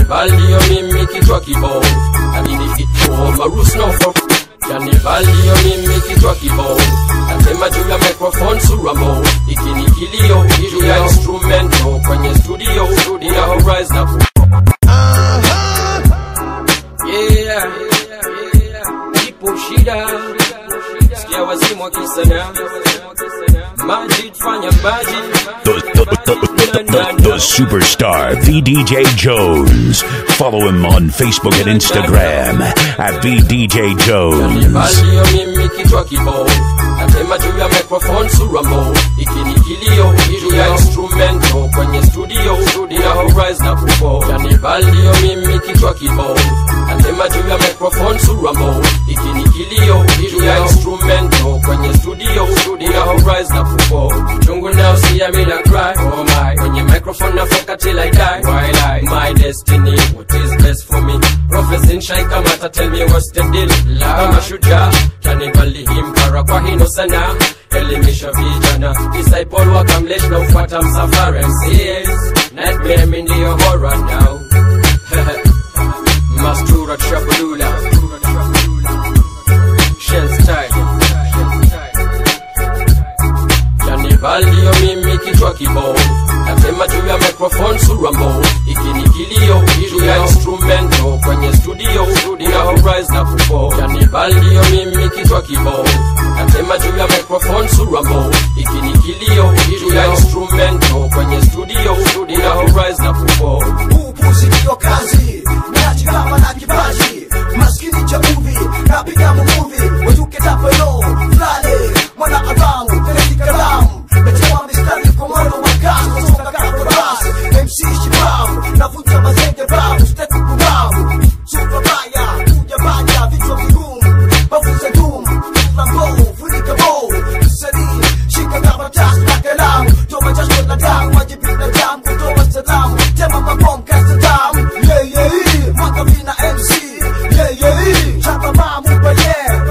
Janibalio mimi kichwa kibovu Lakini kituo marus no for Janibalio mimi kichwa kibovu Nasema juu ya microphone sura mo Ikini kilio juu ya instrumento Kwenye studio Ina horizon na ku Yeah Ipo shida Sikia wazimu wakisana Majid fanya majid The, the, the, the, the, the superstar VDJ Jones. Follow him on Facebook and Instagram at VDJ Jones. Balio mimi kichwa kibovu Nasema juu ya microphone sura mo Ikini kilio juu ya instrumento Kwenye studio Ina horizon na kupo Janibalio mimi kichwa kibovu Nasema juu ya microphone sura mo Ikini kilio juu ya instrumento Kwenye studio Ina horizon na kupo Chungu now see I made a cry Oh my Kwenye microphone na foka till I die While I My destiny What is best for me Prophecy nshai kamata tell me what's the deal Kama shujaa Kanibali himpara kwa hino sana Elimisha vijana Disciple wakamlesh na ufuata msafara MCs Nightmare mi ndiyo horror now Mastura Trabulula Shell style Janibalio mimi kichwa kibovu Nasema juu ya microphone sura mbovu Ikini kilio juu ya instrumento Kwenye studio Ina horizon na kupo Janibalio mimi kichwa kibovu Nasema juu ya microphone sura mbovu Ikini kilio juu ya instrumento Kwenye studio Ina horizon na kupo upuzi ndio kazi nachikama na kipaji maskini cha muvi napiga muvuvi wetuke tapelo flale mwana adamu teleki kalamu metewa mistari kwa mwendo wa kasi kutoka kako basi mc shibamu navuta mazenge bamu stepu kubamu supa baya kuja baya vichwa vigumu bavuza dumu lambo funika bo msanii shika karatasi na kalamu toa jasho na damu wajibina damu kutoa salamu tema mabom kasta damu yeah yeah mwaka vina mc yeah yeah chapa mamu kwa yeah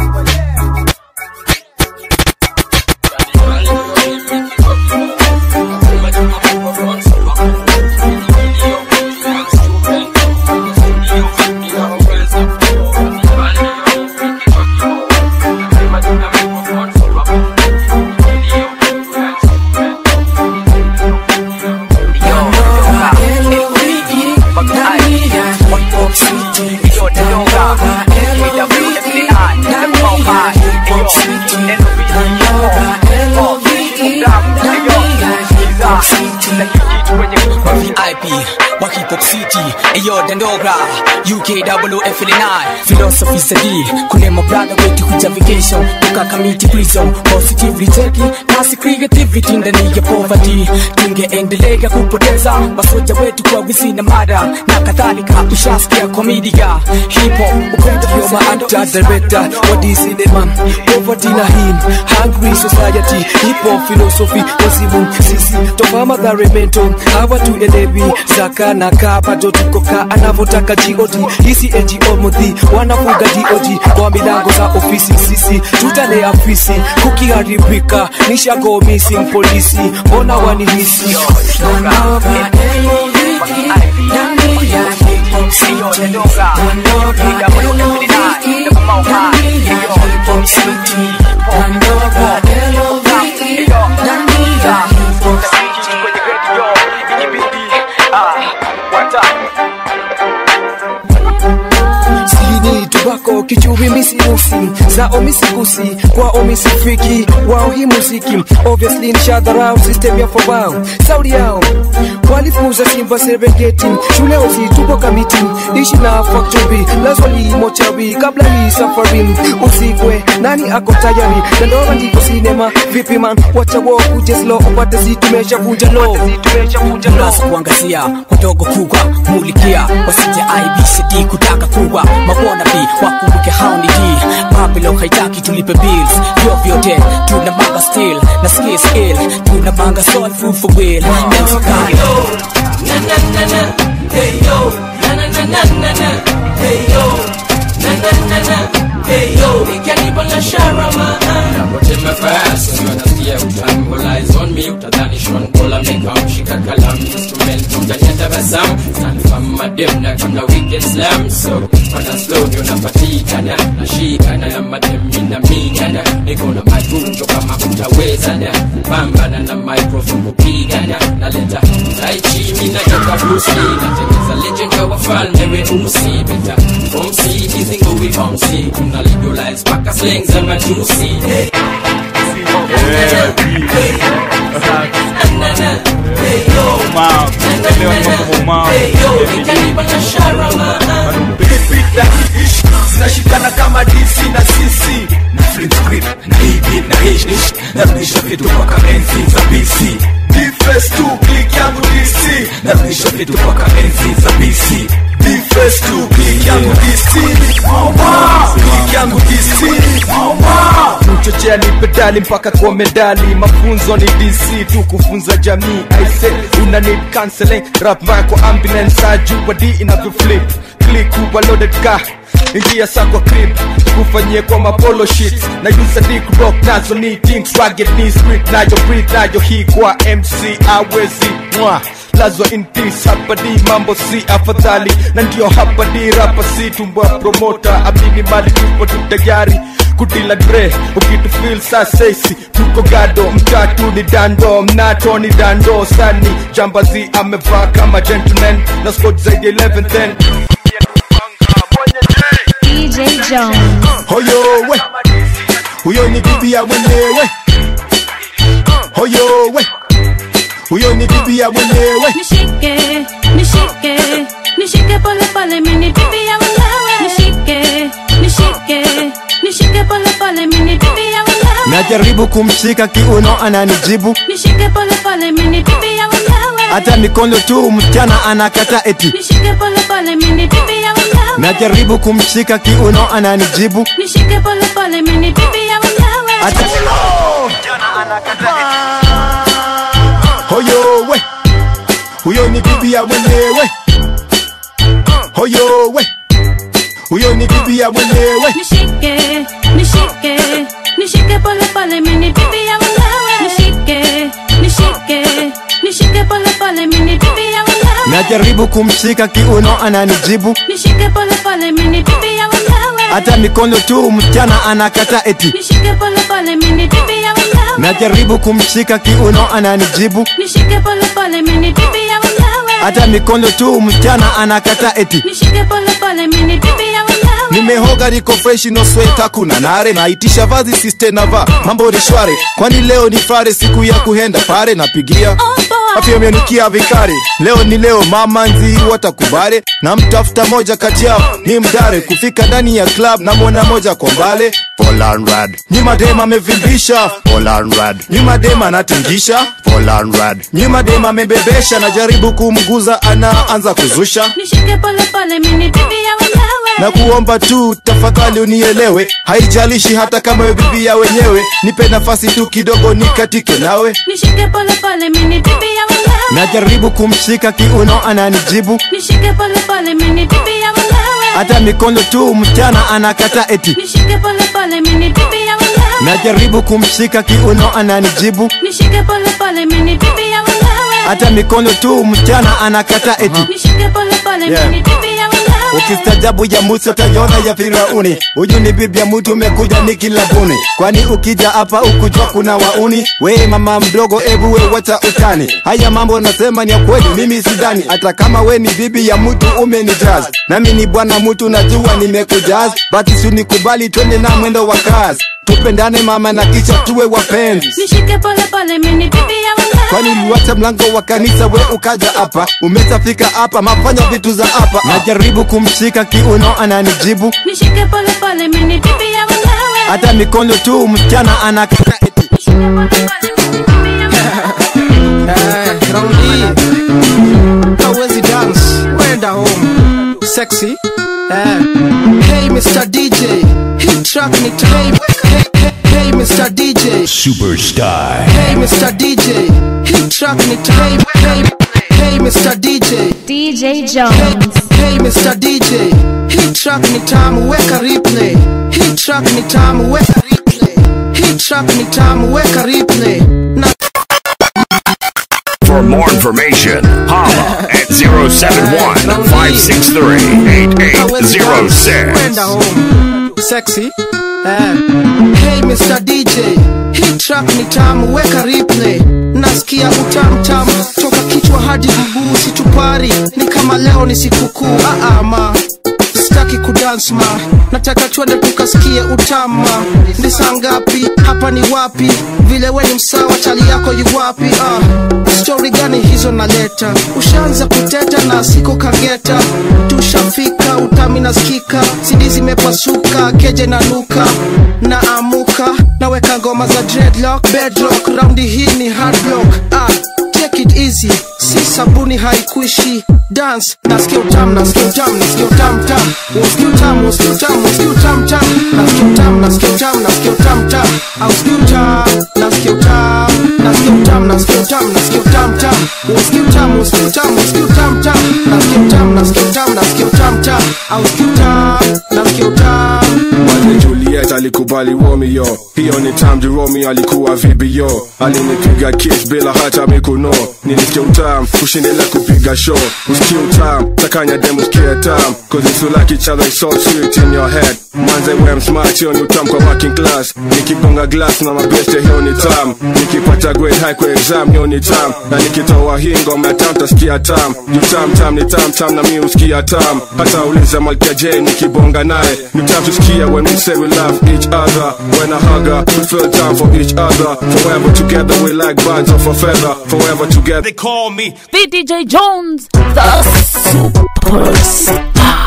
IP wa hip hop city eyo dandogra UK double F9 philosophy sadi kule my brother wetu kuja vacation tuka community prison positively take nasi creativity ndani ya poverty tungeendelea kupoteza masoja wetu kwa wizi na mada na kadhalika ushasikia komedia hip hop upendo ndio maada director what is in the man poverty na him hungry society hip hop philosophy wazimu sisi toka madhare mento hawa tuelewi zaka na kaa bado tuko kaa anavyotaka god hisi ngo mudhi wanafuga god kwa milango za ofisi sisi tutale afisi kukiharibika nishago missing polisi mbona wanihisi sini tubako kichubi misimusi zao misigusi kwao misifiki wao hii muziki obviously nishadharau system ya fobao saudi yao walifuza simba serengeti shule osi tupo kamiti ishi na factory lazwali mochawi kabla hii safari usikwe nani ako tayari nandora ndiko sinema vipi man wacha wo kujeslo upate zitumeshavunja lo Nasa kuangazia wadogo kubwa mulikia wasije IBCD kutaka kuwa mabona bi wakumbuke hao ni D Babylon haitaki tulipe bills vyo vyote tuna manga still na skill skill tuna manga soul food for will MC Kanye. Napotema fast unasikia utamu All on me utadhani Sean Paul ameka mshika kalamu Instrument utanyata basamu Stanfam madem na kuna weekend slam so pana slow ndio napatikana nashikana na madem mina mingana niko na matunjo kama utawezana pambana na microphone kupigana naleta taichi mina toka Bruce Lee natengeza legend ya wafalme weusi beta bomsi hizi ngowi bomsi kuna legalize paka slang za matusi hey. zinashikana kama dc na cc na flip script na hivi na hish narudisha vitu mpaka enzi za bc Defense tu click yangu dc narudisha vitu mpaka enzi za bc Defense tu click yangu dc click yangu dc mchochea ni pedali mpaka kwa medali mafunzo ni dc tu kufunza jamii aise una need counseling rap mbaya kwa ambulance ajua d inavyoflip click uba loaded car ingia sa kwa crib kufanyie kwa mapolo shit na yusa dick rock nazo ni things rugged ni street nayo breathe nayo hii kwa mc awezi mwa lazwa in peace hapa di mambo si afadhali na ndio hapa di rapa si tumbwa promota amini mali tupo tu tayari kudila dre ukitufil sa sesi tuko gado mtatu ni dando mnato ni dando sani jambazi amevaa kama gentleman na scott zaidi ya 11 10 DJ Jones. hoyo we huyo ni bibi ya mwenyewe hoyo we huyo ni bibi ya mwenyewe Nishike, nishike, nishike pole pole mini bibi ya mwenyewe. Nishike, nishike, nishike pole pole mini bibi ya mwenyewe. najaribu kumshika kiuno ananijibu Nishike pole pole mini bibi ya mwenyewe. hata mikono tu msichana anakata eti Nishike pole pole mini bibi ya mwenyewe. najaribu kumshika kiuno ananijibu Nishike pole pole mini bibi ya mwenyewe. hata hoyo we huyo ni bibi ya mwenyewe hoyo we huyo ni bibi ya mwenyewe Nishike, nishike, nishike pole pole mini bibi ya mwenyewe. Nishike, nishike, nishike pole pole mini bibi ya mwenyewe. najaribu kumshika kiuno ananijibu Nishike pole pole mini bibi ya mwenyewe. hata mikono tu msichana anakata eti Nishike pole pole mini bibi ya mwenyewe. najaribu kumshika kiuno ananijibu Nishike pole pole mini bibi ya mwenyewe. hata mikono tu msichana anakata eti Nishike pole pole mini bibi ya mwenyewe. nimehoga niko fresh no sweta kuna nare naitisha vazi siste nava mambo ni shware kwani leo ni fare siku ya kuhenda pare napigia Oh boy. afya mianikia vikari leo ni leo mama nzi watakubale na mtafuta moja kati yao ni mdare kufika ndani ya club na mwona moja kwa mbale nyuma dema amevimbisha nyuma dema anatingisha nyuma dema amebebesha najaribu kumguza anaanza kuzusha Nishike pole pole mini bibi ya mwenyewe. na kuomba tu tafadhali unielewe haijalishi hata kama we bibi ya wenyewe nipe nafasi tu kidogo nikatike nawe Nishike pole pole mini bibi ya mwenyewe. najaribu kumshika kiuno ananijibu Nishike pole pole mini bibi ya mwenyewe. hata mikono tu msichana anakata eti Nishike pole pole mini bibi ya mwenyewe. najaribu kumshika kiuno ananijibu Nishike pole pole mini bibi ya mwenyewe. hata mikono tu msichana anakata eti Nishike pole pole Yeah. mini bibi ya mwenyewe. ukistajabu ya musa utaiona ya firauni huyu ni bibi ya mtu umekuja ni kilabuni kwani ukija hapa ukujua kuna wauni we mama mdogo ebu we wacha utani haya mambo nasema ni ya kweli mimi sidani hata kama we ni bibi ya mtu umenijaz nami ni bwana mtu najua nimekujaz basi sunikubali twende na mwendo wa kazi tupendane mama na kisha tuwe wapenzi Nishike pole pole mini bibi ya mwenyewe. kwani uliwacha mlango wa kanisa we ukaja hapa umesafika hapa mafanya vitu za hapa najaribu kumshika kiuno ananijibu Nishike pole pole mini bibi ya mwenyewe. hata mikono tu msichana anakata eti Nishike pole pole mini bibi ya mwenyewe. Eh, raundi hawezi dance wenda home sexy eh. hey mr dj hii track ni ta- hey, hey, hey, hey mr dj Superstar. hey mr dj hii track ni ta- hey, hey, hey mr dj DJ Hey, Jones. hey Mr. DJ, hii track ni tamu weka replay. Hii track ni tamu weka replay. Hii track ni tamu weka replay. Na For more information, holla at 071 563 8806. Kwenda home sexy eh. Hey Mr. DJ, hii track ni tamu, weka replay. Nasikia utamu tamu toka kichwa hadi mguu, situpari ni kama leo ni sikukuu. Ah, ah, ma sitaki kudance ma, nataka twende tukasikie utama. Ni saa ngapi? Hapa ni wapi? Vile we ni msawa, chali yako yu wapi? Ah, story gani hizo naleta? Ushaanza kuteta na siko kageta, tushafika utami nasikika, sidi zimepasuka, keje na nuka na amuka, naweka ngoma za dreadlock, bedrock, raundi hii ni hard block. Ah, take it easy, si sabuni haikuishi dance nasikia utamu nasikia utamu nasikia utamu tamu usikia utamu usikia utamu usikia utamu tamu nasikia utamu nasikia utamu nasikia utamu tamu au usikia utamu nasikia utamu nasikia utamu nasikia utamu nasikia utamu tamu usikia utamu usikia utamu usikia utamu tamu nasikia utamu nasikia utamu nasikia utamu tamu au usikia utamu nasikia utamu Mwanze Juliet alikubali Romeo, hiyo ni time ju Romeo alikuwa vibio, alinipiga kiss bila hata mikuno, nilisikia utam kushindelea kupiga show, usikie utam takanya dem usikie tam, cause it's so like each other it's so sweet in your head. Mwanze wem smart hiyo ni utam kwa working class, nikigonga glass na mabeste hiyo ni tam, nikipata grade high kwa exam hiyo ni tam, na nikitoa hii ngoma ya tam tasikia tam, ju tam tam ni tam tam na mi usikia tam, hata uliza Malkia J nikibonga naye, ni tam tusikia when we say we love each other. When I hug her, we feel time for each other. Forever together, we like birds of a feather. Forever together. They call me VDJ Jones, the superstar.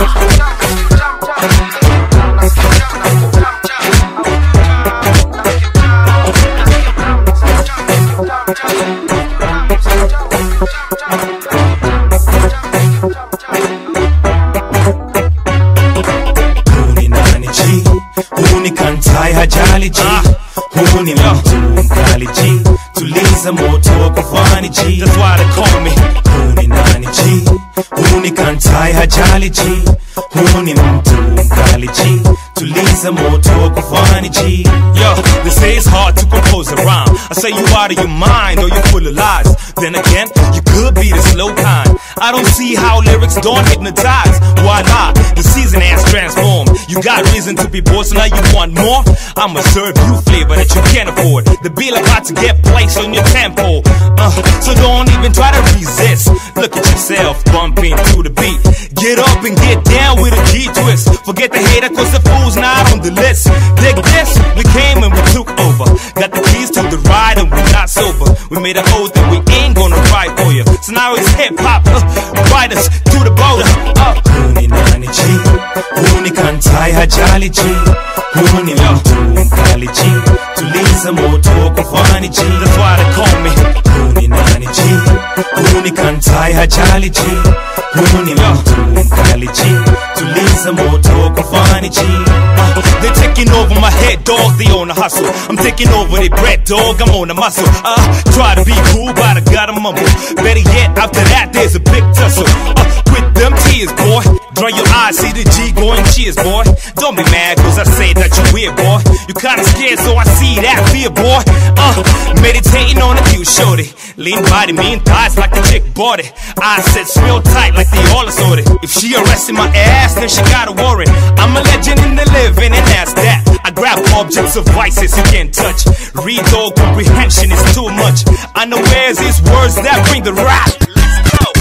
Huu ni nani G? Huu ni kantai hajali G. Huu ni mtu mkali G. Tuliza moto wa kufani G. That's why they call me. Huu ni nani G? Huu ni kantai hajali G. Huu ni mtu mkali G. Tuliza moto wa kufani G. Yo, they say it's hard to compose a rhyme. I say you out of your mind or you full of lies. Then again, you could be the slow kind. I don't see how lyrics don't hypnotize. Why not? The season has transformed. You got reason to be bored, so now you want more. I'ma serve you flavor that you can't afford. The bill about to get placed on your tempo. Uh, so don't even try to resist. Look at yourself bumping to the beat. Get up and get down with a G twist. Forget the hater, cause the fool's not on the list. Dig this, we came and we took over. Got the keys to the ride and we're not sober. We made an oath that we ain't gonna ride for you. So now it's hip hop, uh, ride us to the border. Uh. Huu ni nani G? Huu ni kantai hajali G. Huu ni mtu mkali G. Tuliza moto wa kufani G. That's why they call me. Huu ni nani G? Huu ni kantai hajali G. Huu ni mtu mkali G. Tuliza moto wa kufani G. Uh, they're taking over my head, dog. They on a hustle. I'm taking over their bread, dog. I'm on a muscle. Uh, try to be cool, but I gotta mumble. Better yet, after that, there's a big tussle. Uh, with them tears, boy. Dry your eyes, see the G going cheers, boy. Don't be mad, cause I say that you weird, boy. You kinda scared, so I see that fear, boy. Uh, meditating on a cute shorty. Lean body, mean thighs like the chick bought it. I said real tight like they all assorted. If she arrested my ass, then she gotta worry. I'm a legend in the living, and that's that. I grab objects of vices you can't touch. Read all comprehension is too much. Unawares is words that bring the rap. Let's go.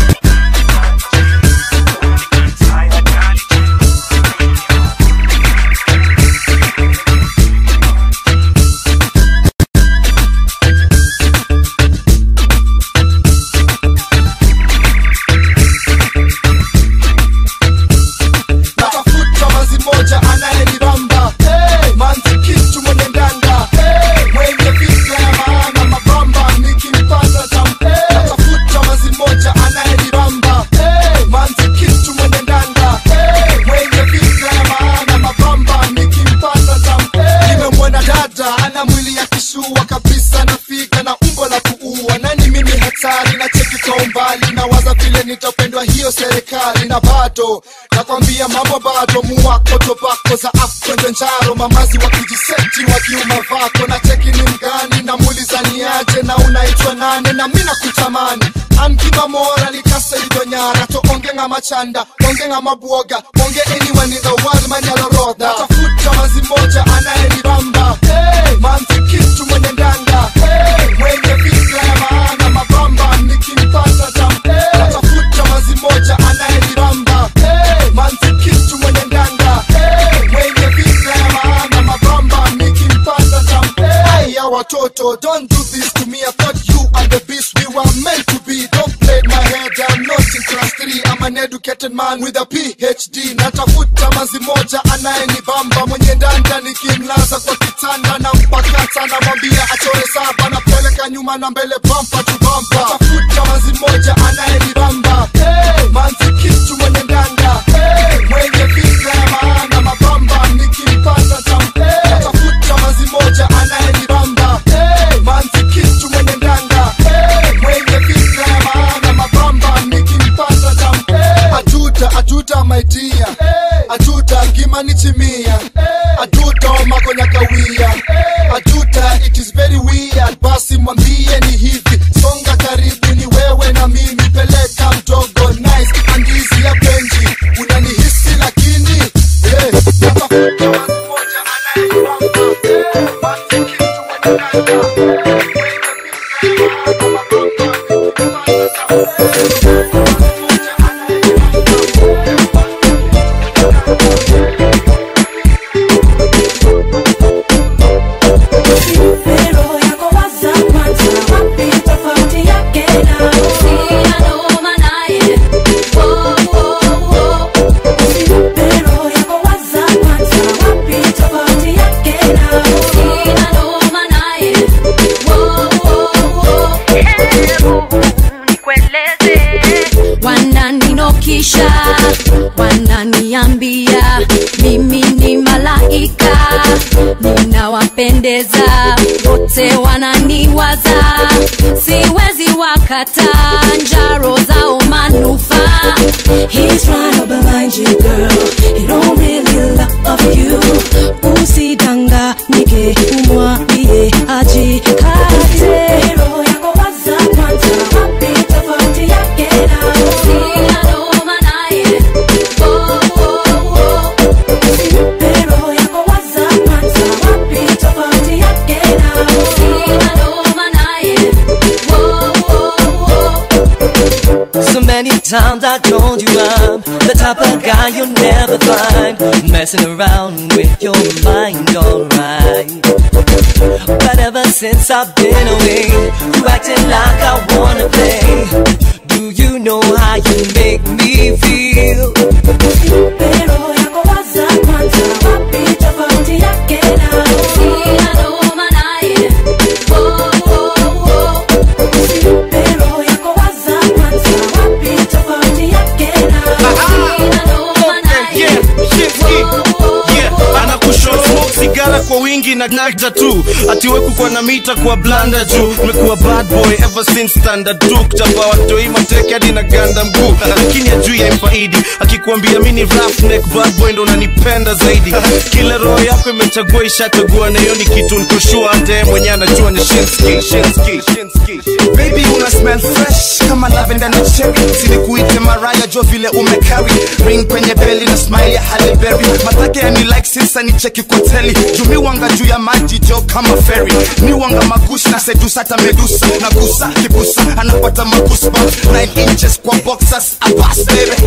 natafuta mazi moja anayenibamba hey, manzi kitu mwenye ndanda hey, mwenye fikra ya maana mabamba nikimpata tampe hey, natafuta mazi moja anayenibamba hey, manzi kitu mwenye ndanda hey, mwenye fikra ya maana mabamba nikimpata tampe nimemwona dada ana mwili ya kishua kabisa nafika na umbo la kuua nani mimi hatari na cheki kwa umbali nawaza vile nitapendwa hiyo serikali na bado nakwambia mambo bado muwako tobako za afkwenzenjaro mamazi wakijiseti wakiuma vako na cheki ni mgani na mulizaniaje na unaitwa nane na mina kutamani ankima mora likasa idonyara to onge nga machanda onge nga mabwoga onge anyone in the world manyalorodha tafuta mazi moja anayenibamba hey, manzi kitu mwenye ndanga hey, mwenye fikra ya maana mabamba nikimpata tam hey, tafuta mazi moja anayenibamba hey, manzi kitu mwenye ndanga hey, mwenye fikra ya maana mabamba nikimpata tam hey, ya watoto don't do this to me I thought you are the beast we were meant to be don't play my head I'm not in class 3 I'm an educated man with a PhD natafuta mazi moja anayenibamba mwenye ndanda nikimlaza kwa kitanda na mpakata namwambia achore saba napeleka nyuma na mbele bampa tu bampa natafuta mazi moja anayenibamba hey, manzi kitu mwenye ndanda hey, mwenye fikra ya maana mabamba nikimpata tam hey, natafuta mazi moja anayenibamba hey, manzi kitu mwenye ndanda hey, mwenye fikra ya maana mabamba nikimpata tam hey, ajuta ajuta my dear ajuta ngimani chimia ajuta makonya kawia ajuta it is very weird basi mwambie ni hivi songa karibu ni wewe na mimi peleka mdogo nice andizi ya benji unanihisi lakini yeah, natafuta wazi moja anayeibamba yeah, basi kitu mwenye nanga Pero yako waza kwanza wapi tofauti yake na Sina noma naye Oh, oh, oh. Pero yako waza kwanza wapi tofauti yake na Sina noma naye Oh, oh, oh. Hebu nikueleze wananinokisha wananiambia mimi ni malaika ninawapendeza wote wananiwaza siwezi wakata njaro zao manufaa He's trying to blind you girl He don't really love you usidanganyike umwambie ajikate roho yako waza kwanza wapi tofauti yake na sina noma naye oh, oh, oh. Usimpe roho yako waza kwanza wapi tofauti yake na sina noma naye oh, oh, oh. So many times I told you I'm the type of guy you'll never find messing around with your mind, alright. But ever since I've been away, you acting like I wanna play. Do you know how you make me feel? Pero yako waza kwanza wapi tofauti yake na sina noma naye oh, oh, oh. Pero yako waza kwanza wapi tofauti yake na sina noma naye anakushow sigara kwa wingi na nagda tu atiweku kwa na mita kwa blanda juu mekuwa bad boy ever since standard tu kutamba watoi mateke hadi na ganda mguu lakini ajui ya impaidi akikuambia mini roughneck bad boy ndo unanipenda zaidi kila roho yako imechagua ishachagua na hiyo ni kitu nikoshua hata yeye mwenyewe anajua ni shinski shinski shinski baby una smell fresh kama lavender na cherry silikuite maraya jo vile umecarry ring kwenye beli na smile ya Halle Berry matake yani like sisa ni cheki kwa teli jumi wanga juu ya maji jo kama ferry ni wanga magushi na sedusa hata medusa na gusa kibusa anapata magusba 9 inches kwa boxers abas baby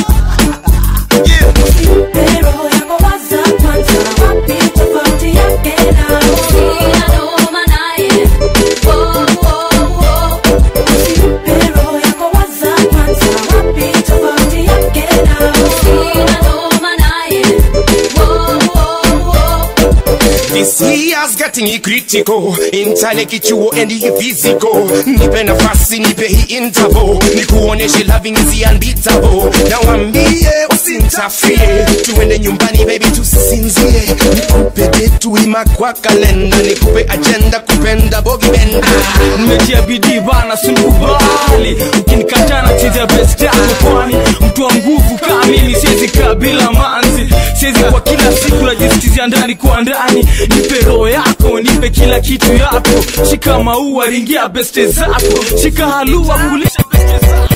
Pero yako waza kwanza wapi tofauti yake na sina noma naye oh, oh, oh. Pero yako waza kwanza wapi tofauti yake na sina noma naye oh, oh, oh. This year's getting critical Intale kichuo and physical Nipe nafasi nipe hii interval Nikuoneshe loving is unbeatable Na wambie usintafie Tuende nyumbani baby tusinzie nikupe detu ima kwa kalenda nikupe ajenda kupenda bogi benda nimetia bidii bana sinikubali ukinikataa na chezea best yako kwani mtu wa nguvu kaa mimi siwezi kaa bila manzi siwezi kwa kila siku najisikizia ndani kwa ndani nipe roho yako nipe kila kitu yako shika maua ringia beste zako shika halua kulisha beste zako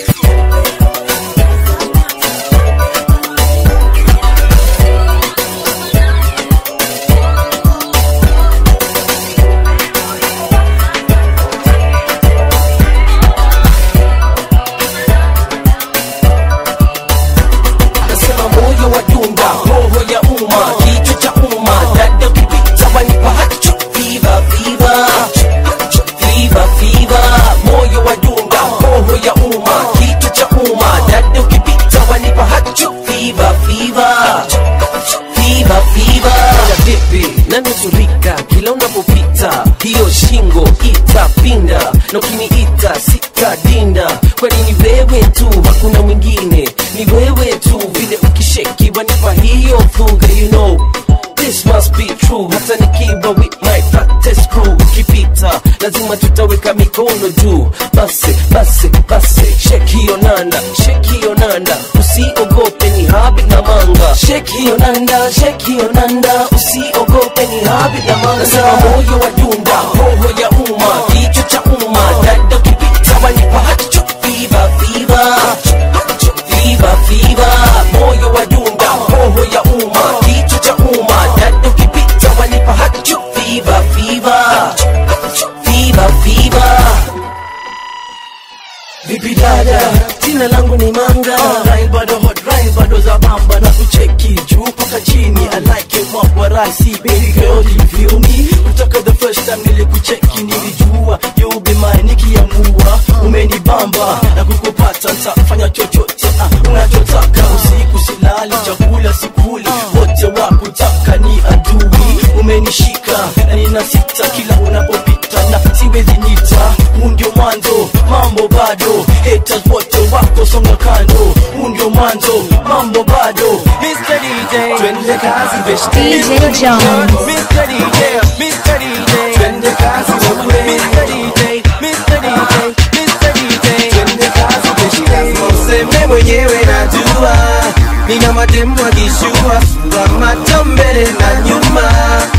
Nasema moyo wa dunga, roho ya umma, kichwa cha umma, dada kupita wanipa hacho Fever, fever, fever, fever, moyo wa dunga, roho ya umma, kichwa cha umma, dada ukipita wanipa hacho Fever, fever, fever, fever. Dada vipi, nanusurika kila unapopita, hiyo shingo itapinda, na ukiniita sitadinda, kwani ni wewe tu, hakuna mwingine, ni wewe tu, vile ukisheki wanipa hiyo thuga, you know This must be true, hata nikiwa with my fattest crew Ukipita, lazima tutaweka mikono juu Basi, basi, basi, shake hiyo nanda, shake hiyo nanda Usiogope ni habi na manga Shake hiyo nanda, shake hiyo nanda Usiogope ni habi na manga Nasema moyo wa dunda, roho ya umma Kichwa cha umma, dada ukipita wanipa hacho Fever, fever, fever, fever Moyo wa dunda, roho ya umma Kichwa cha umma, dada ukipita wanipa hacho Fever, fever, fever, fever Vipi dada, jina langu ni Manga Rhyme bado hot, rhyme bado za bamba Na kucheki juu mpaka chini I like it what what I see Baby girl, do you feel me? Kutoka the first time nilikucheki nilijua You be mine nikiamua Umenibamba na kukupata Nitafanya chochote ah, unachotaka Usiku silali, chakula sikuli Wote wakutaka ni adui Umenishika na ninasita kila unapopita Na siwezi nita, huu ndio mwanzo Mambo bado, haters wote wako songa kando Huu ndio mwanzo, mambo bado Mr. DJ, twende kazi beshte DJ Jones. Mr. DJ, Mr. DJ, twende kazi wewe Mr. DJ, Mr. DJ, Mr. DJ, twende kazi beshte Useme mwenyewe najua Nina mademu akishua Sura macho mbele na nyuma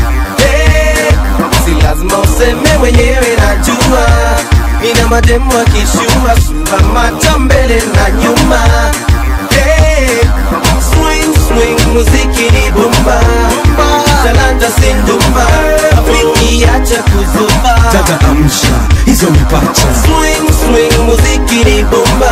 hey, Si lazima useme mwenyewe najua Nina mademu akishua Sura macho mbele na nyuma hey, Swing swing muziki ni bomba Talanta sindumba Afriki acha kuzuba dada amsha hizo mipacha Swing swing muziki ni bomba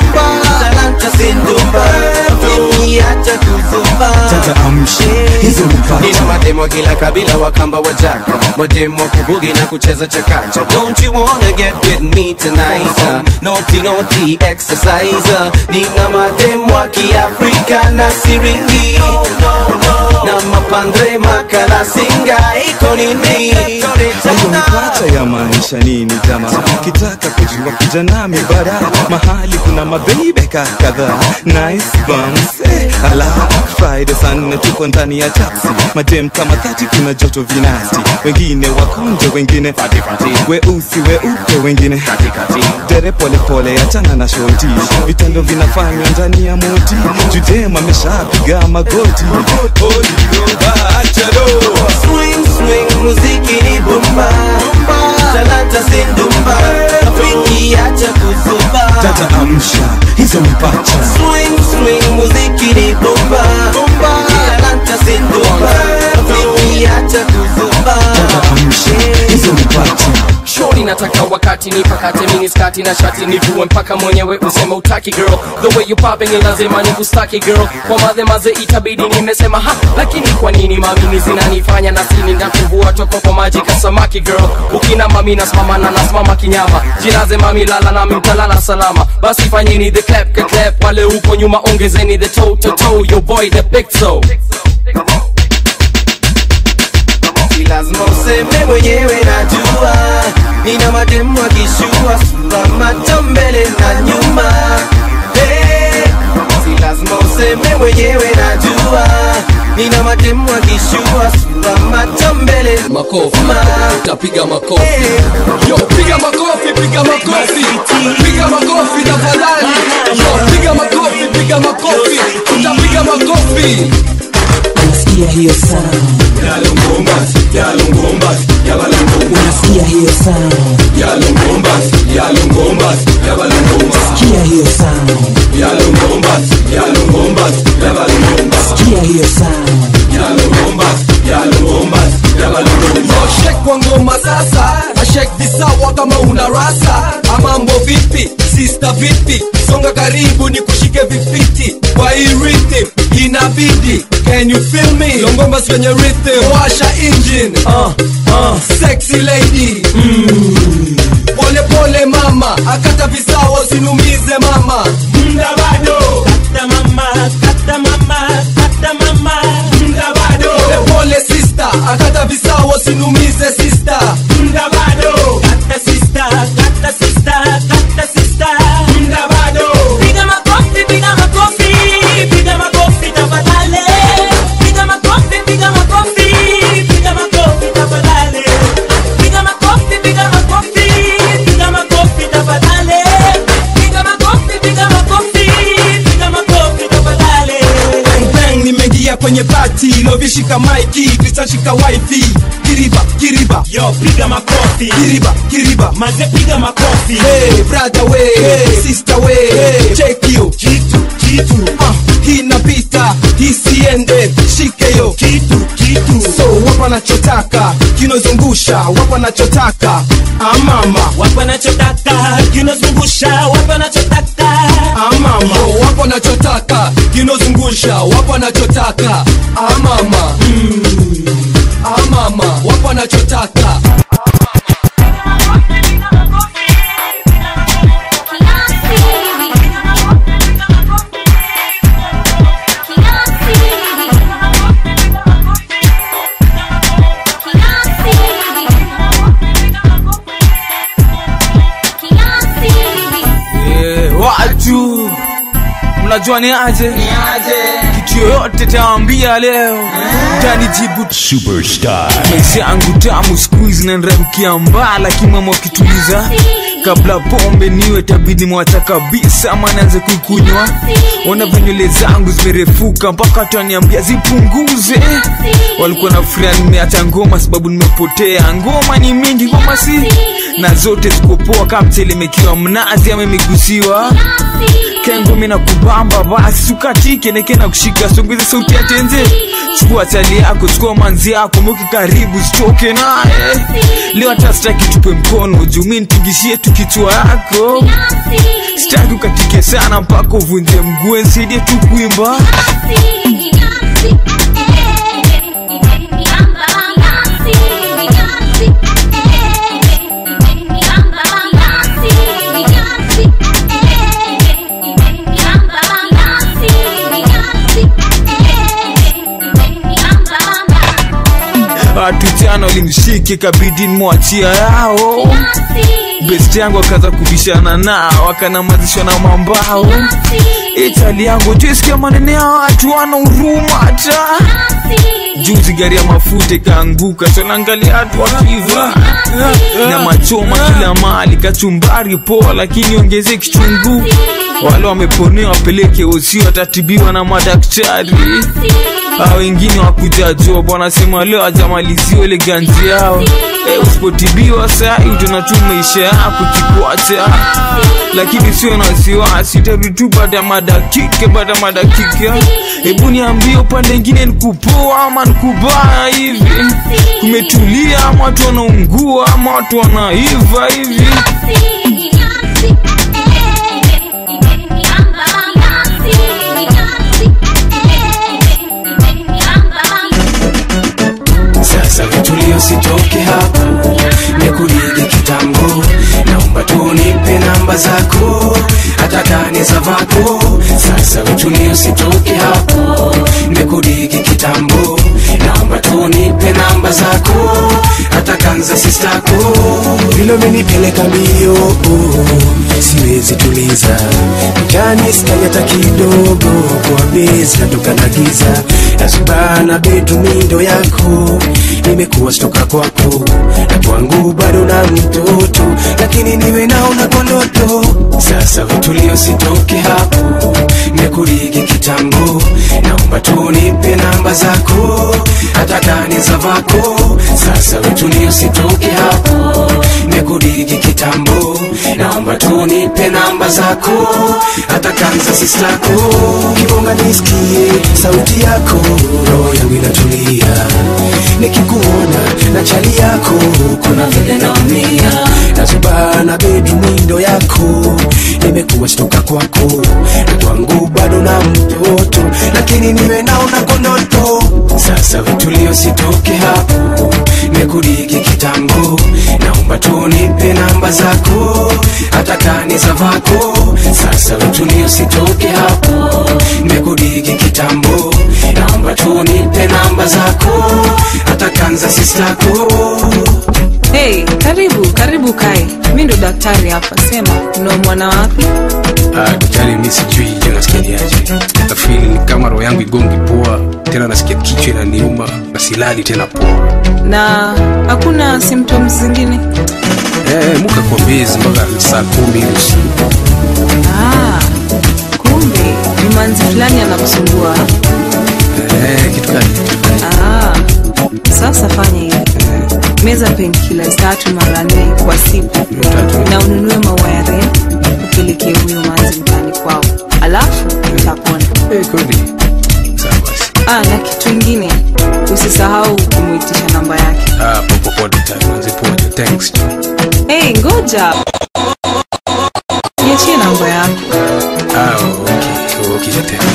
Talanta sindumba Afriki acha kuzuba dada amsha hizo mipacha Nina mademo wa kila kabila wakamba wajaka Mademo wa kubugi na kucheza chakacha Don't you wanna get with me tonight uh, Naughty naughty exercise uh, Nina mademo wa kiafrika na siringi Na mapandre makala singa iko nini hiyo mipacha ya maisha nini jama kitaka kujua kuja nami bara mahali kuna mabebeka kadhaa nice bums eh, ala friday saa nne tuko ndani ya taxi madem kama thati kuna joto vinasti wengine wakonje wengine weusi weupe wengine dere polepole achana na shoti vitendo vinafanywa ndani ya moti judem ameshapiga magoti Swing swing muziki ni bomba Talanta sindumba Afriki acha kuzuba dada amsha hizo mipacha Swing swing muziki ni bomba Talanta sindumba Afriki acha kuzuba hizo mipacha shori nataka wakati nipakate mini skati na shati nivue mpaka mwenyewe useme utaki girl the way you popping ni lazima nikustaki girl kwa madhe maze itabidi nimesema ha lakini kwa nini mamini zinanifanya na sini ndakuvua toka kwa maji kasamaki girl ukina mami nasimama na nasimama kinyama jinaze mami lala nami mtalala salama basi fanyeni the clap ka clap wale huko nyuma ongezeni the toe to toe your boy the big toe Si lazima useme mwenyewe najua Nina mademu akishua Sura macho mbele na nyuma hey, Si lazima useme mwenyewe najua nina mademu akishua sura macho mbele makofi utapiga makofi yo piga makofi piga makofi piga makofi tafadhali yo piga makofi piga makofi utapiga makofi unasikia hiyo sound Yalongombas, yalongombas, yabalongombas. unasikia hiyo sound Yalongombas, yalongombas, yabalongombas. sikia hiyo sound Yalongombas, yalongombas, yabalongombas. sikia hiyo sound Yalongombas, yalongombas, yabalongombas. shek kwa ngoma sasa na shek visawa kama una rasa amambo vipi sista vipi songa karibu ni kushike vifiti kwa hii rhythm inabidi can you feel me longomba kwenye rhythm washa engine uh, uh, sexy lady mm. pole pole mama akata visawa usinumize mama mda bado kata mama kata mama kata mama mda bado pole pole sister akata visawa usinumize sister mda bado kata sister kata sister kata sister mda bado Piga makofi, piga makofi, piga makofi tafadhali. Piga makofi, piga makofi, piga makofi tafadhali. Piga makofi, piga makofi, piga makofi tafadhali. Piga makofi, piga makofi, piga makofi tafadhali. bang bang nimeingia kwenye pati lovishika maiki kristashika wifi kiriba kiriba yo piga makofi kiriba kiriba maze piga makofi hey brother we hey, sister we hey, check you kitu kitu uh, hii napita hii siende shike yo kitu kitu so wapo anachotaka kinozungusha wapo anachotaka amama wapo anachotaka kinozungusha wapo anachotaka amama Yo, wapo anachotaka kinozungusha wapo anachotaka amama mm. amama wapo anachotaka Eh, watu mnajua ni aje kitu yoyote tawambia leo tanijibu Superstar. maisha yangu tamu skuizi nanramkia mbaa lakini mama wakituliza kabla pombe niwe tabidi mwacha kabisa ama naanze kuikunywa ona venywele zangu zimerefuka mpaka watu waniambia zipunguze walikuwa na furia nimeacha ngoma sababu nimepotea ngoma ni mingi ngoma si na zote zikopoa kama mtelemekiwa mnazi ama imegusiwa kengo mina kubamba basi sukatike neke na kushika songeze sauti ya tenze chukua chali yako chukua manzi yako mweke karibu sitoke naye leo hata sitaki tupe mkono juu mi nitingishie tu kichwa yako sitaki ukatike sana mpaka uvunje mguu nsaidie tu kuimba watu jana walimshike kabidi nimwachia yao best yangu akaanza kubishana nao akanamazishwa na mambao itali yangu tuisikia manene ya watu wana huruma hata juzi gari ya mafuta ikaanguka sonaangalia watu wakiva na machoma kila mali kachumbari poa lakini ongeze kichungu wale wameponewa wapeleke usi watatibiwa na madaktari a wengine wakuja job wanasema leo ajamaliziwa ile ganzi yao e, usipotibiwa sai utaona tu maisha yako kikwacha lakini sio na wasiwasi tarudi tu baada ya madakika baada ya madakika hebu niambie upande ingine nikupoa ama nikubaya hivi kumetulia ama watu wanaungua ama watu wanaiva hivi sasa vitulio sitoke hapo nikulige kitambo naomba tunipe namba zako hata kani za vako sasa vitulio sitoke hapo nikulige kitambo naomba tunipe namba zako hata kanza sistako vile umenipeleka mbio siwezi tuliza mjani skai hata kidogo kwa bezi natoka na giza nazubana betu mindo yako nimekuwa stoka kwako na kwangu bado na mtoto lakini niwe naona kwa ndoto sasa vitulio sitoke hapo nimekurigi kitambo naomba tu nipe namba zako hata kani za vako sasa vitulio sitoke hapo nimekurigi kitambo naomba tu nipe namba zako hata kanza sistako kibonga nisikie sauti yako roho yangu inatulia nikikuona na chali yako kuna vile naumia nazubana bedu mwindo yako nimekuwa stoka kwako na kwangu bado na mtoto lakini niwe naona konoto sasa vitulio sitoke hapo nimekurigi kitambo naomba tu nipe namba zako hata kani za vako sasa vitulio sitoke hapo nimekurigi kitambo naomba tu nipe namba zako hata kanza sistako Hey, karibu karibu kae. Mi ndo daktari hapa, sema unaumwa na wapi? Ah, daktari mi sijui je nasikiaje nafili ni kama roho yangu igongi poa tena nasikia kichwa inaniuma na silali tena poa Na hakuna symptoms zingine? eh, muka kwa bezi mpaka saa kumi hivi usiku Ah, kumbe ni manzi fulani anakusumbua. eh, kitu gani Ah, sasa fanya hivi. Meza painkillers tatu mara nne kwa siku na ununue maua ya red upelekee huyo manzi mtani kwao, alafu utapona. Eh, kweli sawa basi Ah, na kitu ingine usisahau kumuitisha namba yake. ah, popo poa daktari manzi poa thanks Hey, ngoja niachie namba yako. ah, okay okay tena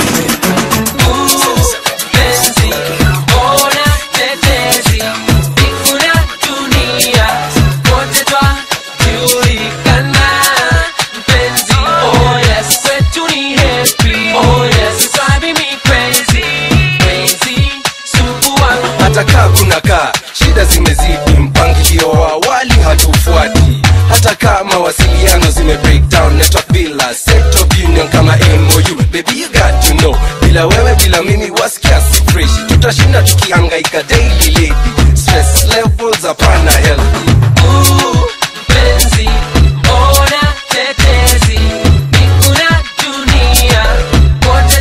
hata kaa kuna kaa shida zimezidi mpangilio wa awali hatufuati hata kaa mawasiliano zime breakdown network bila set of union kama mou baby you got to know bila wewe bila mimi wasikia si fresh tutashinda tukihangaika daily lady stress levels hapana healthy Ooh, penzi, ona tetezi, nikuna dunia, wote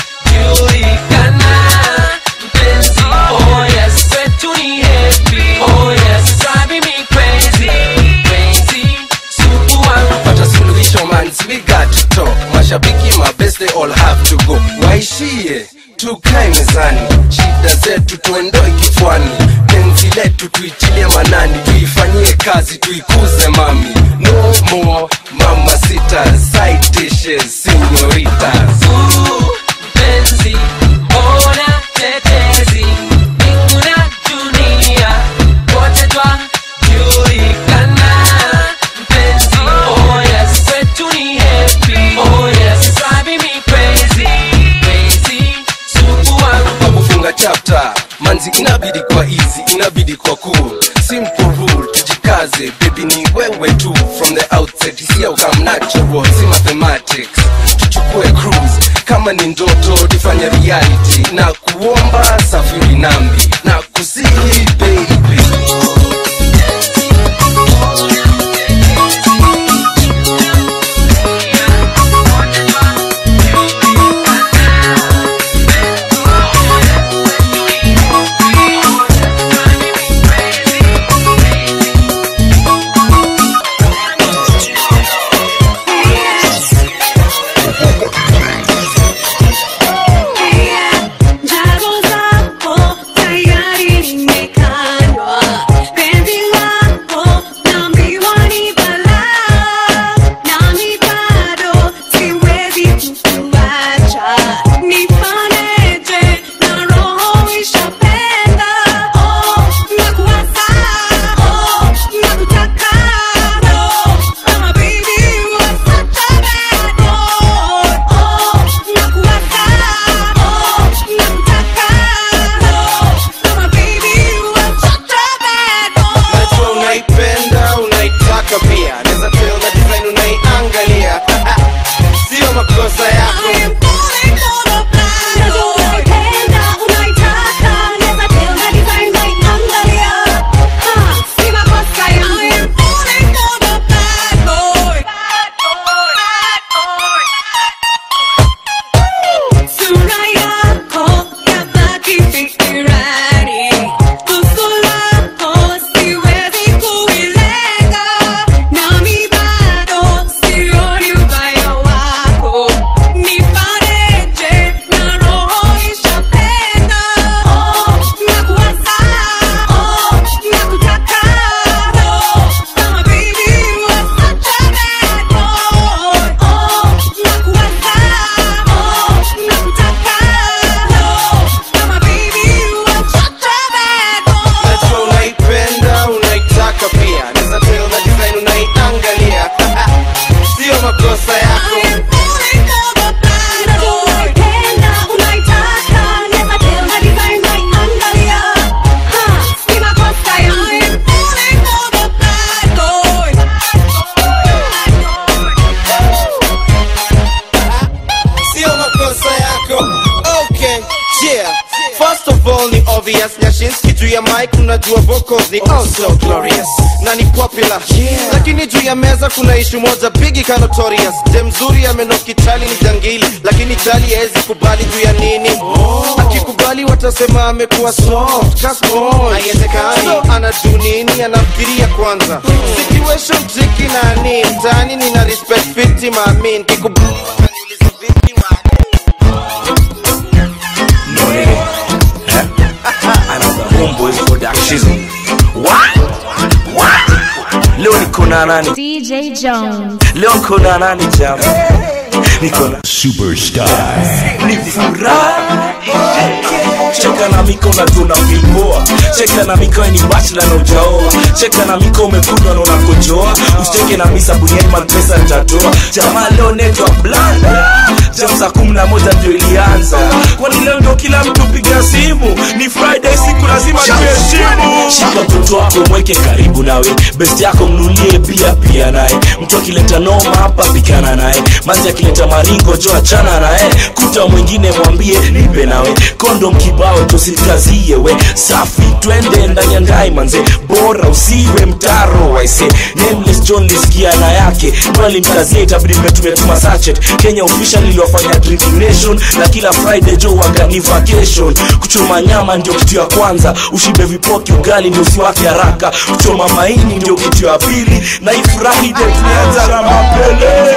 twajulikana. Mpenzi, oh yes, kwetu ni happy, oh yes, driving me crazy, crazy, sugu wangu. Pata suluhisho man, we got to talk. Mashabiki mabest they all have to go. Waishie tukae mezani, shida zetu tuendoe kichwani, penzi letu tuitilie manani, tuifanyie kazi, tuikuze mami. No more mama sita, side dishes, senoritas. Ooh, penzi, ona tetezi, mbingu na dunia, wote twajulikana. Mpenzi, oh yes, kwetu ni happy, oh yes, driving me crazy, crazy, sugu wangu. Kwa kufunga chapter, manzi inabidi kwa easy, inabidi kwa cool, simple rule, tujikaze, baby ni wewe tu, from the outset, hisia ukam natural, si mathematics, tuchukue cruise, kama ni ndoto tufanye reality, na kuomba safiri nambi, na kusihi baby. Njaro zako First of all ni obvious Nyashinski juu ya mic unajua vocals ni oh so glorious na ni popular lakini juu ya meza kuna ishu moja bigi ka notorious de mzuri amenoki chali ni jangili lakini chali haezi kubali juu ya nini akikubali watasema amekuwa soft ka sponge. haiwezekani so anadu nini anafikiria kwanza situation tricky na ni mtaani nina respect fiti maamin kikubali Homeboys Production. What? What? Leo niko na nani? DJ Jones. Leo niko na nani jam? Niko na Superstar. ni furaha cheka na miko na tuna vimboa cheka na miko ni bachla na ujaoa cheka na miko umekundwa na unakojoa usicheke na misa buniani mapesa nitatoa jamaa leo netwa blanda jam saa kumi na moja ndio ilianza kwani leo ndio kila mtu piga simu ni friday siku lazima tuheshimu shika mtoto wako mweke karibu nawe best yako mnulie pia pia naye mtu akileta noma hapa pikana naye mazi akileta maringo jo achana naye kuta mwingine mwambie nipe nawe kondom kibao tosikazie we safi twende ndani ya ndai manze bora usiwe mtaro waise nameless john lisikia na yake mkazie itabidi mmetumetuma sachet kenya official iliwafanya drinking nation na kila friday jo wagani vacation kuchoma nyama ndio kitu ya kwanza ushibe vipoki ugali ndio usiwake haraka kuchoma maini ndio kitu ya pili na ifurahi de tulianza na mapele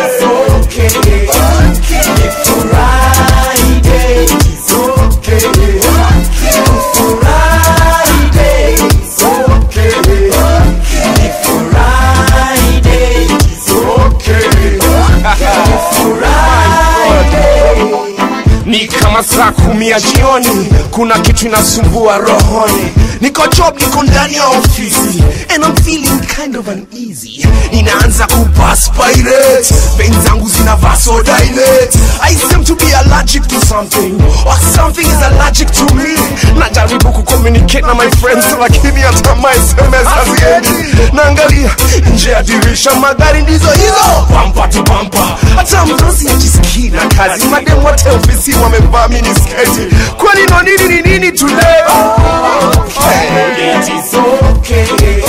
ni kama saa kumi ya jioni kuna kitu inasumbua rohoni niko job niko ndani ya ofisi and I'm feeling kind of uneasy ninaanza kuperspirate vein zangu zina vasodilate I seem to be allergic to something or something is allergic to me najaribu kucommunicate na my friends lakini hata my SMS haziendi naangalia nje ya dirisha magari ndizo hizo bampa tu bampa hata mdosi ajisikii na kazi madem wote ofisi wamevaa minisketi kwani no nini ni nini today okay. It is okay.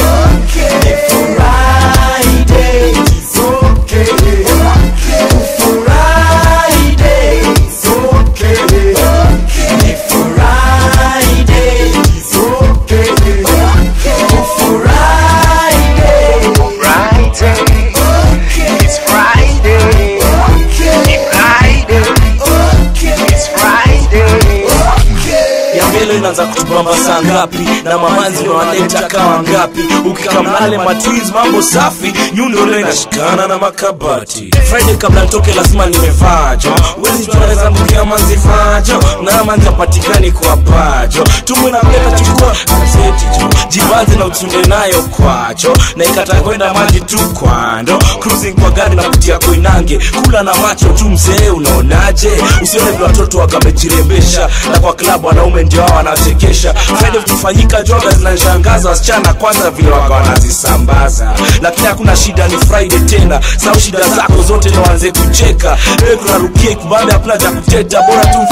It's Friday. It's Friday. It's Friday. ya mbele inaanza kutubamba saa ngapi na mamanzi wanaleta kawa ngapi ukikamnale matwiz mambo safi nyundo leo inashikana na makabati friday kabla nitoke lazima nimevaa jo wezi tunaweza mkia manzi vajo na manzi apatikani kwa pajo tumu na mleta chukua gazeti jo jibanze na utunde nayo kwacho na ikata kwenda maji tu kwando cruising kwa gari na kutia koinange kula na macho tu mzee unaonaje usione vile watoto wakamejirembesha na kwa klabu wanaume ndio hao wanachekesha friday vikifanyika joga zinashangaza wasichana kwanza vile waka wanazisambaza lakini hakuna shida ni friday tena sau shida zako zote na waanze kucheka ewe tunarukia kubambe hakuna cha kuteta bora tu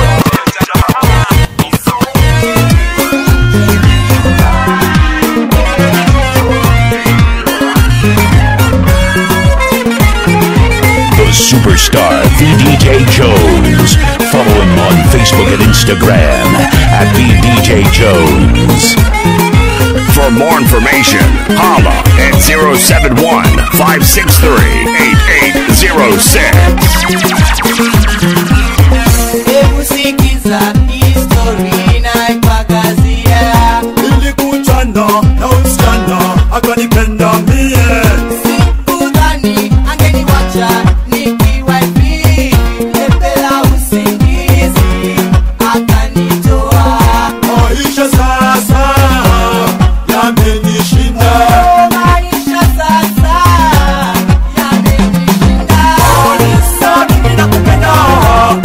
The superstar VDJ Jones. Follow him on Facebook and Instagram at VDJ Jones. For more information, holla at 071 563 8806. Hebu sikiza histori naipakazia Nilikutana na msichana akanipenda mie Sikudhani angeniwacha nikiwa hivi Lepela usingizi akanitoa maisha sasa yamenishinda Maisha sasa Kanisa mimi nakupenda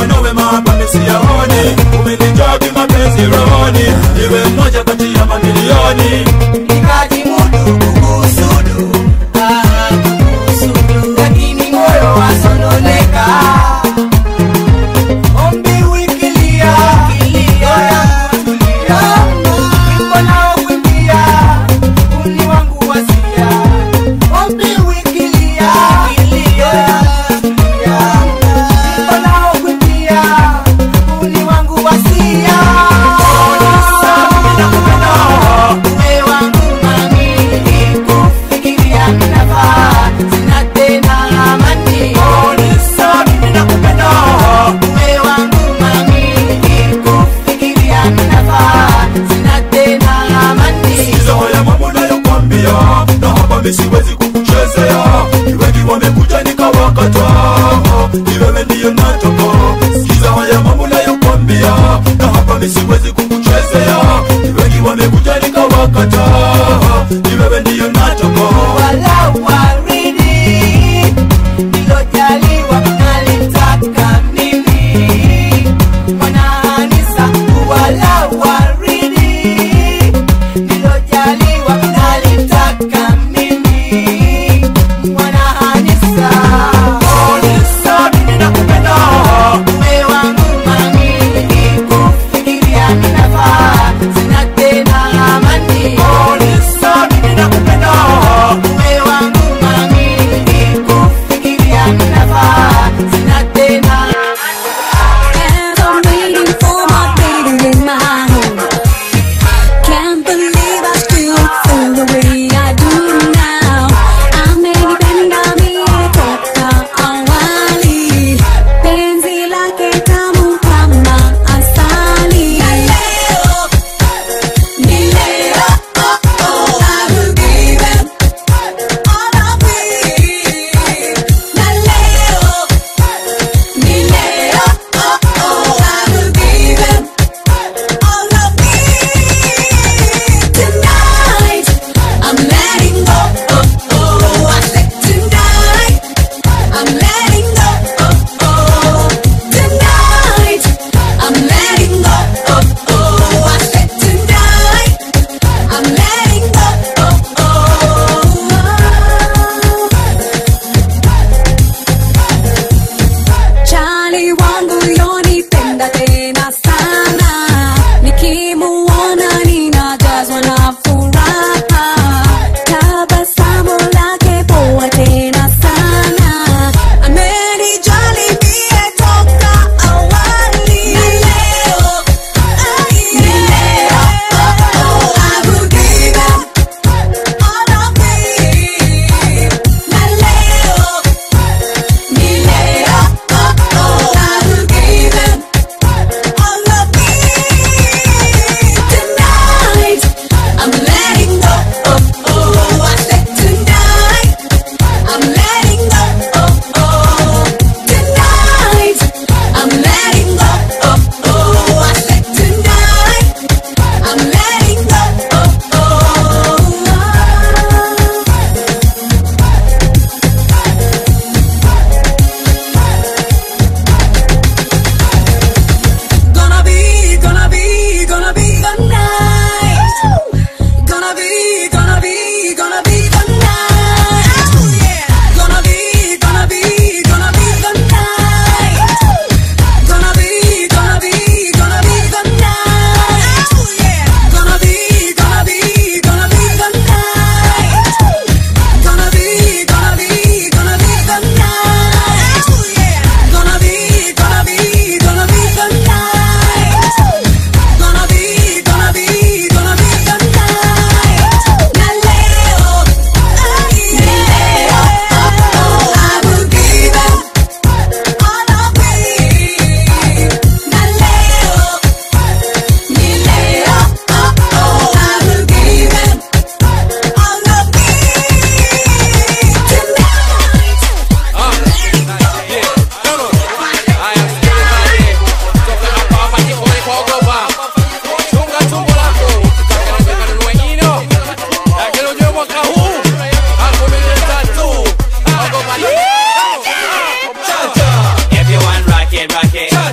mfano wema hapa misiyaoni umenijogi mapenzi rohoni iwe mmoja kati ya mamilioni nikajimudu kukusudu ah, kukusudu lakini moyo wasononeka ombi wikilia oya kutulia wimbo nao kuimbia uni wangu wasia ombi wikilia oya kutulia wimbo nao kuimbia uni wangu wasia Uwe wangu mami, kufikiria minafaa, sina tena amani. Uwe wangu mami, kufikiria minafaa, sina tena amani. Sikiza haya mambo nayokwambia na hapa mi siwezi kukuchezea ni wengi wamekuja nikawakata ni wewe ndiyo nataka sikiza haya mambo nayokwambia na hapa mi siwezi kukuchezea ni wengi wamekuja nikawakata ni wewe ndiyo nataka Wala waridi, nilojaliwa nalitaka mimi. Mwanahanisa, wala waridi, nilojaliwa nalitaka mimi. Mwanahanisa, uwe wangu mami, kufikiria minafaa, sina tena amani. Uwe wangu mami, kufikiria minafaa, sina tena And I'm waiting for my baby in my home. Can't believe I still feel the way I do now. Amenipenda mie toka awali. Penzi lake tamu kama asali. Na leo, ni leo, oh, oh, I will give him all of me. Na leo, ni leo, oh, oh, I will give him all of me. Tonight, I'm letting go, oh, oh, I said tonight, I'm letting go, oh, oh. Tonight, I'm letting go, oh, oh, I said tonight, I'm letting go, oh, oh. Charlie wangu yonipenda tena sana, nikimuona ninajazwa na furaha, tabasamu lake poa tena sana, amenijali mie toka awali. Na leo, ni leo, oh, oh, I will give him all of me. Na leo, ni leo, oh, oh, I will give him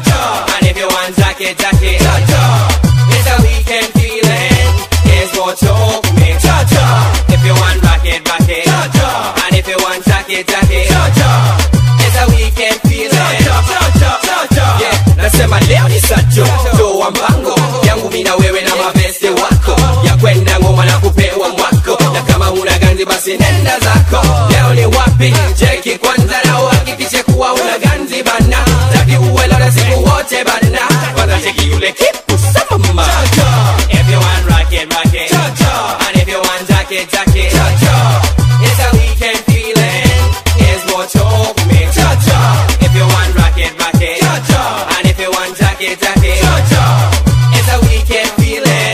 And if you want jacket, jacket, it's a weekend feeling. Here's what you me. If you want racket, racket, and if you want jacket, jacket, it's a weekend feeling. Yeah, nasema leo ni sato toa mpango yangu mina wewe na maveste wako ya kwenda ngoma na kupewa mwako na kama una ganzi basi nenda zako leo ni wapi cheki kwanza na uhakikishe kuwa una ganzi bana taki uwe leo siku wote bana kwanza cheki yule kipu sama if you want rocket rocket and if you want jacket jacket it's a weekend feeling is what you me if you want rocket rocket and if you want jacket jacket it's a weekend feeling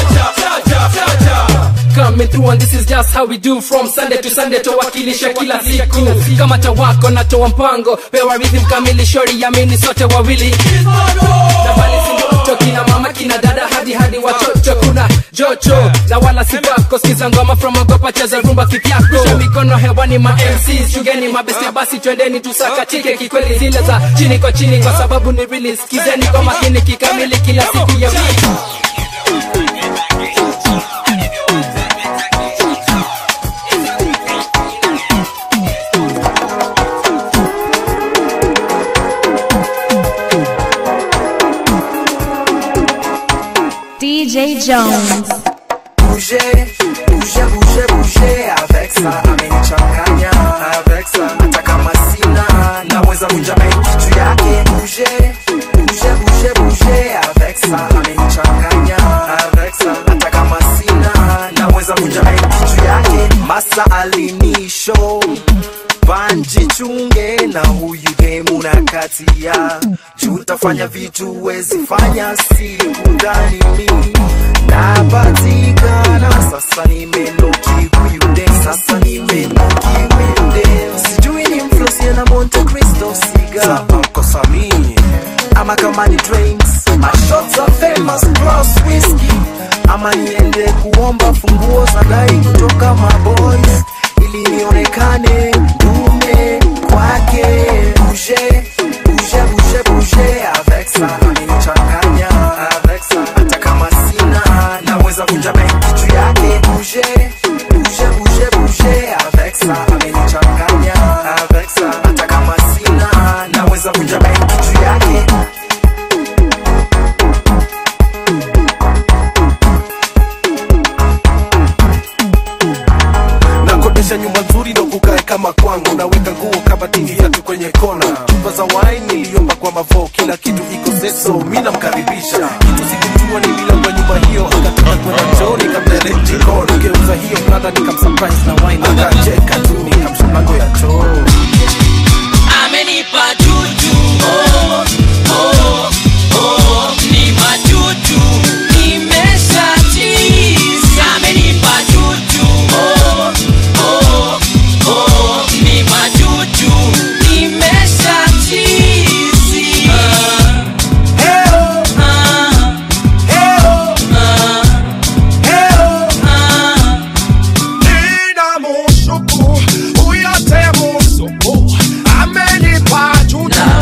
coming through and this is just how we do from sunday to sunday towakilisha kila siku kama tawako natoa mpango pewa rhythm kamili shori yamini sote wawili na bali sindoto kina mama kina dada hadi hadi watoto kuna jocho na wala sipako skiza ngoma from ogopa cheza rumba kivyako Rusha mikono hewani ma MCs shugeni mabeste basi twendeni tusakatike kikweli zile za chini kwa chini kwa sababu ni really skizeni kwa makini kikamili kila siku ya wiki DJ Jones. bouger, bouger, bouger, bouger avec ça amenichanganya avec ça hata kama sina naweza vunja kitu yake bouger, bouger, bouger, bouger avec ça amenichanganya avec ça hata kama sina naweza vunja kitu yake masa alinisho banjichunge na huyu demu na katia jutafanya vitu wezifanya sikudhani mimi napatikana sasa nimenoki huyu dem sasa nimenoki huyu dem sijui ni mflosie na monte cristo siga Uncle Sammy ama kama ni drinks my shots are famous plus whiskey ama niende kuomba funguo za gari kutoka maboys ili nionekane dume kwake bouger bouger bouger bouger avec ça amenichanganya avec ça hata kama sina naweza kunja benki juu yake bouger bouger bouger bouger avec ça amenichanganya avec ça hata kama sina naweza kunja benki juu yake nakodesha nyumba nzuri ndo kukae kama kwangu naweka nguo kabatini viatu kwenye kona chupa za wine niliomba kwa mavo kila kitu iko seso mi namkaribisha kitu sikujua ni milango ya nyumba hiyo akataka kwenda chooni kamlele jikoni geuza hiyo plata nikamsurprise na wine akacheka tu nikamsha mlango ya choo amenipa juju oh, oh, oh, ni majuju nimeshatiza amenipa juju oh, oh, oh, ni majuju nimeshatizi Heo, heo, heo, nina mushuku uyate musuku amenipa juda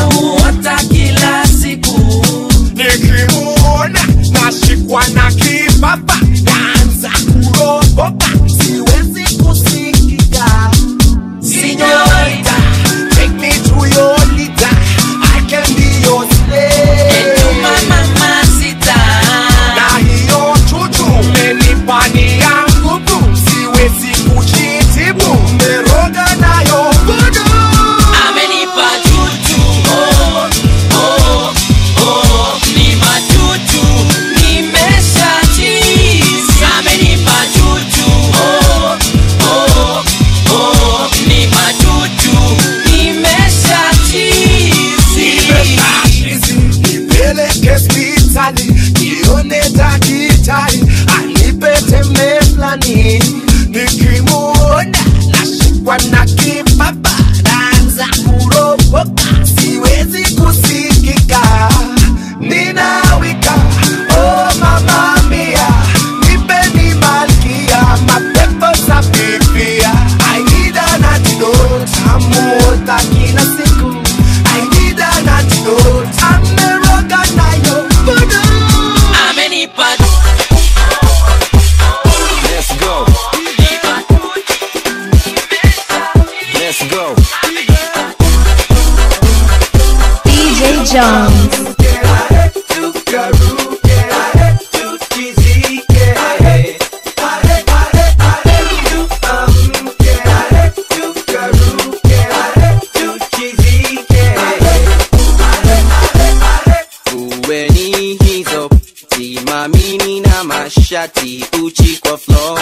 Uweni hizo simamini na mashati uchi kwa floor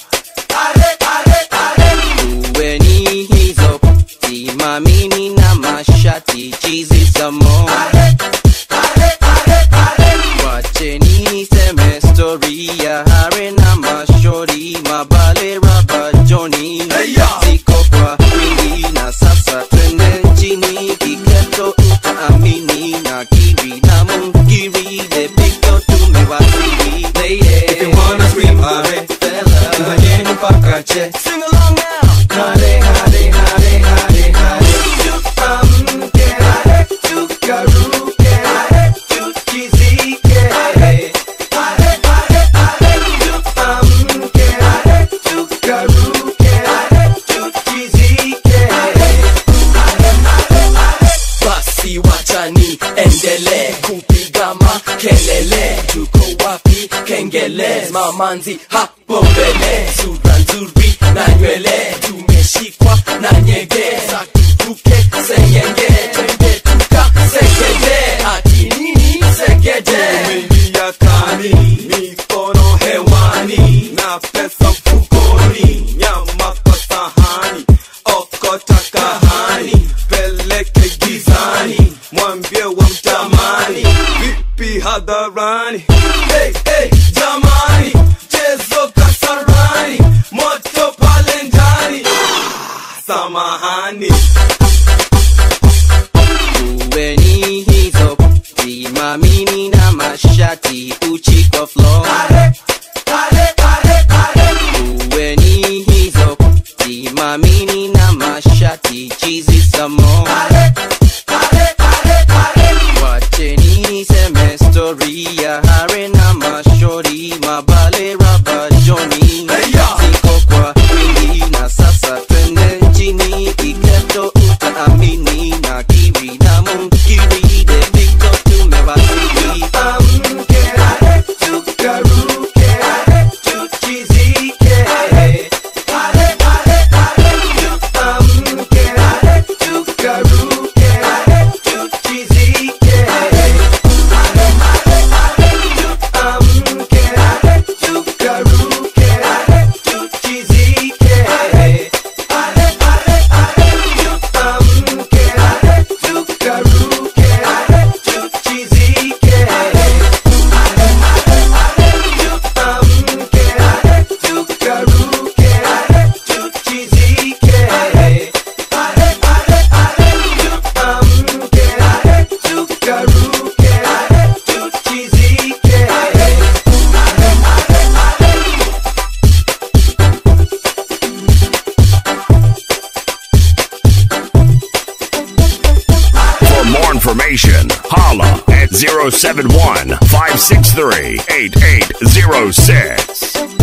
Uweni hizo simamini na mashati chizi samo Wacheni niseme story ya hare na mashori mabale raba joni ziko kwa wingi na sasa twende nchini kiketo utaamini na kiri na mungiri depito tumewasili If you wanna scream hare fella ngojeni mpaka che Sing along now Hare hare hare hare hare Tuamke hare tukaruke hare tuchizike hare Hare hare hare tuamke hare tukaruke hare tuchizike basi wachani endele kupiga makelele tuko wapi kengele mamanzi hapo mbele sura nzuri na nywele tumeshikwa na nyege za tuvuke sengenge twende tuka segede ati nini segede Umeingia kani, mikono hewani na pesa mfukoni, nyama kwa sahani, okota kahani, peleke gizani, mwambie wa mtamani, vipi hadharani? Hey, hey, jamani, chezo kasarani, moto pale ndani, Ah, samahani. Uweni hizo simamini na mashati uchi kwa floor Uweni hizo simamini na mashati chizi samo Wacheni niseme story ya hare na mashori mabale raba joni ziko kwa wingi na sasa twende nchini kiketo utaamini na kiri na mungiri depito tumewasili amke hare tukaruke hare tuchizike hare hare hare hare tuamke hare tukaruke hare tuchizike hare tuamke hare tukaruke hare tuchizike hare hare hare hare tuamke hare tukaruke hare tuchizike hare tuamke hare tukaruke hare tuchizike hare hare hare hare tuamke hare tukaruke hare tuchizike hare For more information, holla at 071 563 8806.